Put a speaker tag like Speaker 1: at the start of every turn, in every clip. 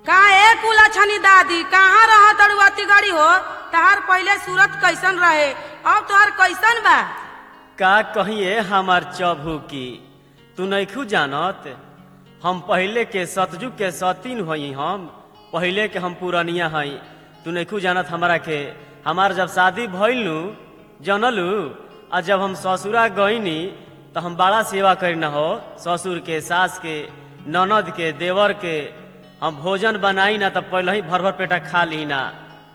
Speaker 1: का ए कुला छनी दादी कहाँ रह तड़ुआती गड़ी हो तहार पहले सूरत कैसन रहे अब तोहार कैसन बा
Speaker 2: का कहिए हमार चबू की तू नैखू जानत हम पहले के सतजुग के सतीन हई हम पहले के हम पुरनिया हई तू नैखू जानत हमरा के हमार जब शादी भइलू जनलू आ जब हम ससुरा गईनी तो हम बड़ा सेवा करी हो ससुर के सास के ननद के देवर के हम भोजन बनाई ना तब पहले ही भर भर पेटा खा ली ना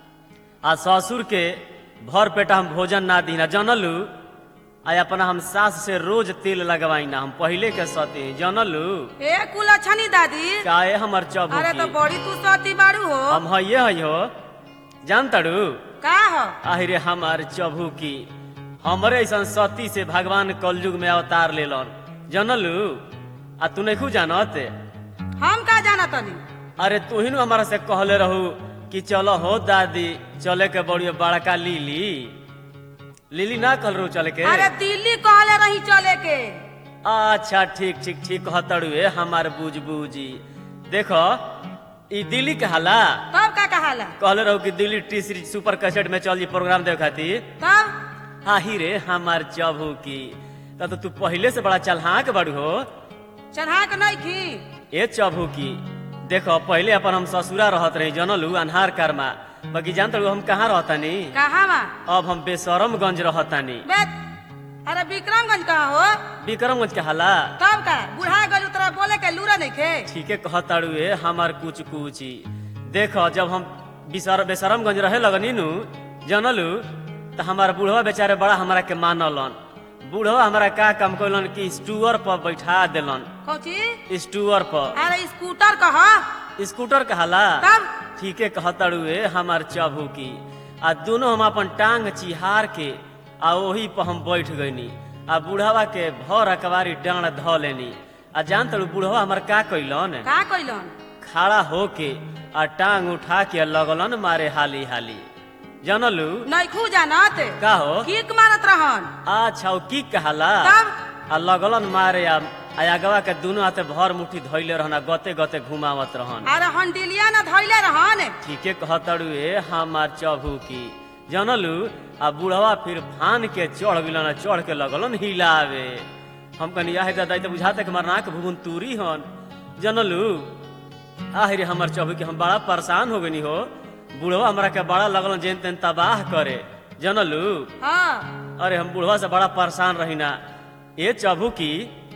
Speaker 2: आ ससुर के भर पेटा हम भोजन ना दी ना जनलू आ अपना हम सास से रोज तेल लगवाई ना हम पहले के सती जनलू
Speaker 1: ए कुला छनी दादी
Speaker 2: काहे हमर चबू
Speaker 1: अरे तो
Speaker 2: की
Speaker 1: बड़ी तू सती बाड़ू हो
Speaker 2: हम हइये हई हो जान तड़ू
Speaker 1: का हो
Speaker 2: आहिरे हमार चबू की हमरे ऐसा सती से भगवान कलयुग में अवतार लेलन जनलू आ तू नहीं जानत
Speaker 1: हम का जाना तनी
Speaker 2: अरे तू ही हमारा से कहले रहू कि चलो हो दादी चले के बड़ी बड़का लीली लीली ना कहल रहू चले के
Speaker 1: अरे दिल्ली कहले रही चले के
Speaker 2: अच्छा ठीक ठीक ठीक कहतड़ू ए हमार बुझ बुझी देखो ई दिल्ली के हाला
Speaker 1: तब का कहाला
Speaker 2: कहले रहू कि Delhi T series super cassette में चल जी प्रोग्राम देखे खातिर
Speaker 1: तब
Speaker 2: आही रे हमार चबू की तब तो तू पहले से बड़ा चलहाक बड़ू हो
Speaker 1: चढ़ा के नहीं खी
Speaker 2: ए चबू की देखो पहले अपन हम ससुरा रहत रही जनलू अनहार करमा बाकी जान तड़ू हम कहाँ रहतानी
Speaker 1: कहाँ बा
Speaker 2: अब हम बेसरमगंज रहतानी
Speaker 1: बे अरे विक्रमगंज कहाँ हो
Speaker 2: विक्रमगंज के हाला
Speaker 1: तब का बुढ़ा गलू तोरा बोले के लूरा नहीं खे
Speaker 2: ठीके कहताड़ू ए हमार कुछ कुची देखो जब हम बिसर बेसरमगंज रहे लगनी नु जनलू तो हमार बूढ़वा बेचारे बड़ा हमरा के मानलन बूढ़वा हमरा का काम कैलन कि स्टूअर पर बैठा देलन
Speaker 1: कौची
Speaker 2: स्टूअर पर
Speaker 1: अरे स्कूटर कह
Speaker 2: स्कूटर कहाला
Speaker 1: तब
Speaker 2: ठीके कहतड़ू ए हमार चबू की आ दोनों हम अपन टांग चिहार के आ ओही पर हम बैठ गईनी आ बूढ़वा के भर अकबारी डांड ध लेनी आ जान तड़ू बूढ़वा हमार का कैलन
Speaker 1: का कइलन
Speaker 2: खड़ा होके आ टांग उठा के लगलन मारे हाली हाली जानलू
Speaker 1: नैखू जानत
Speaker 2: का हो
Speaker 1: किक मारत रहन
Speaker 2: अच्छा ओ की कहाला
Speaker 1: तब
Speaker 2: आ लगलन मारे आ आ अगवा के दोनों हाथे भर मुट्ठी धइले रहन आ गते गते घुमावत रहन
Speaker 1: अरे हंडिलिया न धइले रहन
Speaker 2: ठीके कहतड़ू ए हमार चबू की जानलू आ बुढ़वा फिर फान के चढ़ गिलन चढ़ के लगलन हिलावे हम कहनी आहे दादा तो बुझाते कि हमार नाक भुवन तूरी हन जानलू आहिरे हमार चबू के हम बड़ा परेशान हो गनी हो बुढ़वा हमरा के बड़ा लगलन जेन तेन तबाह करे जानलू
Speaker 1: हाँ
Speaker 2: अरे हम बुढ़वा से बड़ा परेशान रहिना ए चबू की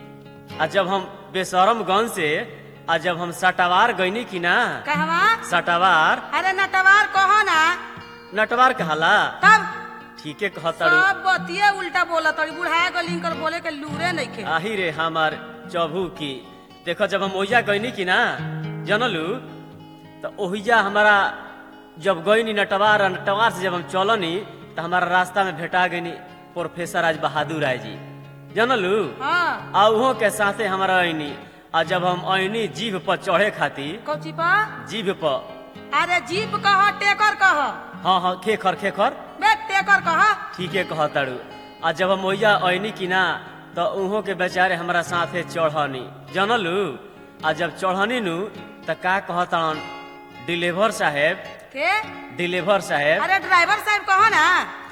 Speaker 2: आ जब हम बेसरमगंज से आ जब हम सटावार गईनी की ना
Speaker 1: कहवा
Speaker 2: सटावार
Speaker 1: अरे नटवार कह ना
Speaker 2: नटवार कहाला
Speaker 1: तब
Speaker 2: ठीके कहतड़ू
Speaker 1: सब बतिये उल्टा बोलत तड़ी बुढ़ा गली कर बोले के लूरे नहीं खे
Speaker 2: आही रे हमार चबू की देखो जब हम ओहिजा गईनी की ना जनलू तो ओहिजा हमारा जब गईनी नटवार नटवार से जब हम चलनी तो हमारा रास्ता में भेटा गईनी प्रोफेसर आज बहादुर राय जी जनलू
Speaker 1: हाँ
Speaker 2: आ उहो के साथे हमारा ऐनी आ जब हम ऐनी जीभ पर चढ़े खातिर
Speaker 1: कौची पा
Speaker 2: जीभ पर
Speaker 1: अरे जीप कह टेकर कह
Speaker 2: हाँ हाँ खेखर खेखर
Speaker 1: बे टेकर कह
Speaker 2: ठीके कहताड़ू आ जब हम ओइजा ऐनी की ना तो उहो के बेचारे हमरा साथे चढ़नी जनलू आ जब चढ़नी नु त का कहतान डिलीवर साहेब
Speaker 1: के
Speaker 2: डिलीवर साहेब
Speaker 1: अरे ड्राइवर साहब कह ना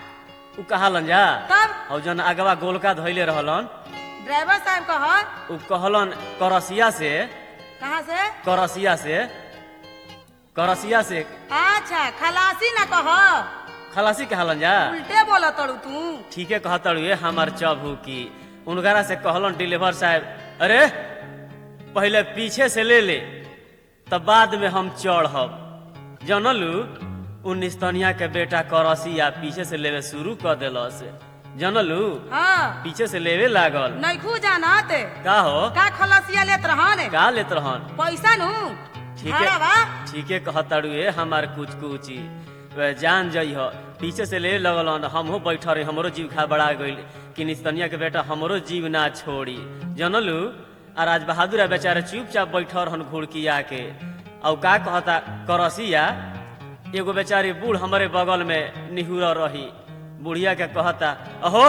Speaker 2: उ कहलन जा
Speaker 1: तब
Speaker 2: और जन अगवा गोलका धइले रहलन
Speaker 1: ड्राइवर साहब कह
Speaker 2: उ कहलन करसिया से
Speaker 1: कहाँ से
Speaker 2: करसिया से करसिया से
Speaker 1: अच्छा खलासी ना कह
Speaker 2: खलासी कहलन जा
Speaker 1: उल्टे बोलत तड़ू तू
Speaker 2: ठीके कहतड़ू ये हमार चबू की उनकरा से कहलन डिलीवर साहब अरे पहले पीछे से ले ले तब बाद में हम चढ़ब जनलू उन्नीस तनिया के बेटा करसिया पीछे से लेवे शुरू कर दिलस जनलू
Speaker 1: हाँ
Speaker 2: पीछे से लेवे लागल
Speaker 1: नैखू जानत
Speaker 2: का हो
Speaker 1: का खलसिया लेत रहन
Speaker 2: का लेत रहन
Speaker 1: पैसा नु
Speaker 2: ठीके
Speaker 1: भाड़ा बा
Speaker 2: ठीके कहतड़ू ये हमार कुछ कुची वह जान जई हो पीछे से ले लगलन हमहू बैठ रही हमरो जीव खा बड़ा गइल कि निस्तनिया के बेटा हमरो जीव ना छोड़ी जनलू आ राज बहादुर बेचारे चुपचाप बैठ रहन घुड़किया के औ का कहता करसिया एगो बेचारी बूढ़ हमारे बगल में निहुर रही बुढ़िया के कहता अहो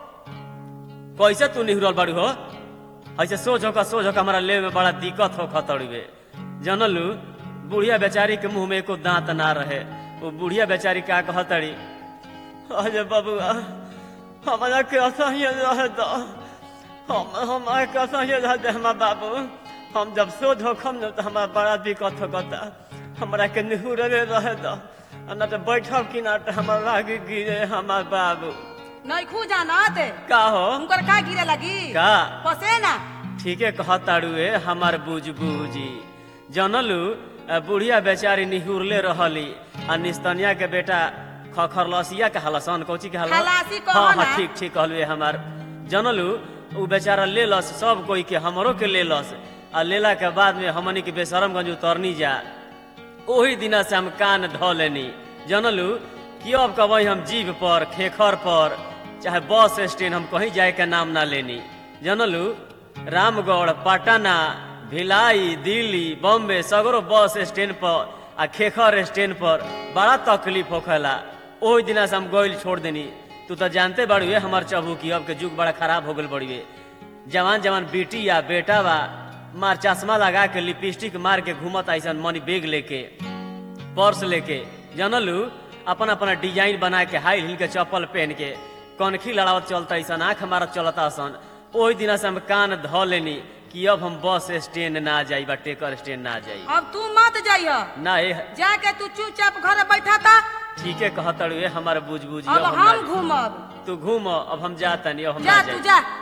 Speaker 2: कैसे तू निहुरल बाड़ू हो ऐसे सोच होका सोच होका हमारा ले में बड़ा दिक्कत हो खतड़ुए जनलू बुढ़िया बेचारी के मुंह में एको दांत ना रहे वो बुढ़िया बेचारी का कहतड़ी अरे बबुआ हमारा के असह्य रह दो हम हमारे के असह्य रह दे हमार बाबू हम जब शोध होखम न तो हमारा बड़ा दिक्कत होता हमरा के निहुरले रह दो आ न तो बैठब कि ना तो हमारा आगे गिरे हमार बाबू
Speaker 1: नैखू जानत
Speaker 2: का हो
Speaker 1: उनकर का गिरे लगी
Speaker 2: का
Speaker 1: पसेना
Speaker 2: ठीके कहताड़ुए हमार बुझबूजी जनलू अ, बुढ़िया बेचारी निहुरले रहली आ निस्तनिया के बेटा खखरलसिया के हलसन कौची के हल
Speaker 1: खलासी कहो
Speaker 2: हाँ हाँ
Speaker 1: ना।
Speaker 2: ठीक ठीक कहलुए हमार जनलू उ बेचारा ले लस सब कोई के हमरो के ले लस आ लेला के बाद में हमनी के बेशरमगंज उतरनी जा ओही दिना से हम कान ध लेनी जनलू कि अब कबई हम जीव पर खेखर पर चाहे बस स्टैंड हम कहीं जाए के नाम ना लेनी जनलू रामगढ़ पटना भिलाई दिल्ली बॉम्बे सगरो बस स्टैंड पर आ खेखर स्टैंड पर बड़ा तकलीफ होखेला ओही दिना से हम गोइल छोड़ देनी तू तो जानते बड़ुए हमार चबू की अब के जुग बड़ा खराब हो गल बड़ुए जवान जवान बेटी या बेटा बा मार चश्मा लगा के लिपस्टिक मार के घूमत ऐसा मनी बैग लेके पर्स लेके जानलू अपन अपन डिजाइन बना के हाई हिल के चप्पल पहन के कनखी लड़ावत चलता ऐसा आंख मारत चलता सन ओही दिना से हम कान ध लेनी कि अब हम बस स्टैंड ना जाई बा टेकर स्टैंड ना जाई
Speaker 1: अब तू मत जाइह
Speaker 2: ना ए
Speaker 1: जाके तू चुपचाप घर बैठा था
Speaker 2: ठीके कहतड़ुए हमार बुझ बुझ
Speaker 1: अब हम घूमब
Speaker 2: तू घूम अब हम जाता नहीं अब हम
Speaker 1: जा
Speaker 2: ना
Speaker 1: तू
Speaker 2: जाई
Speaker 1: जा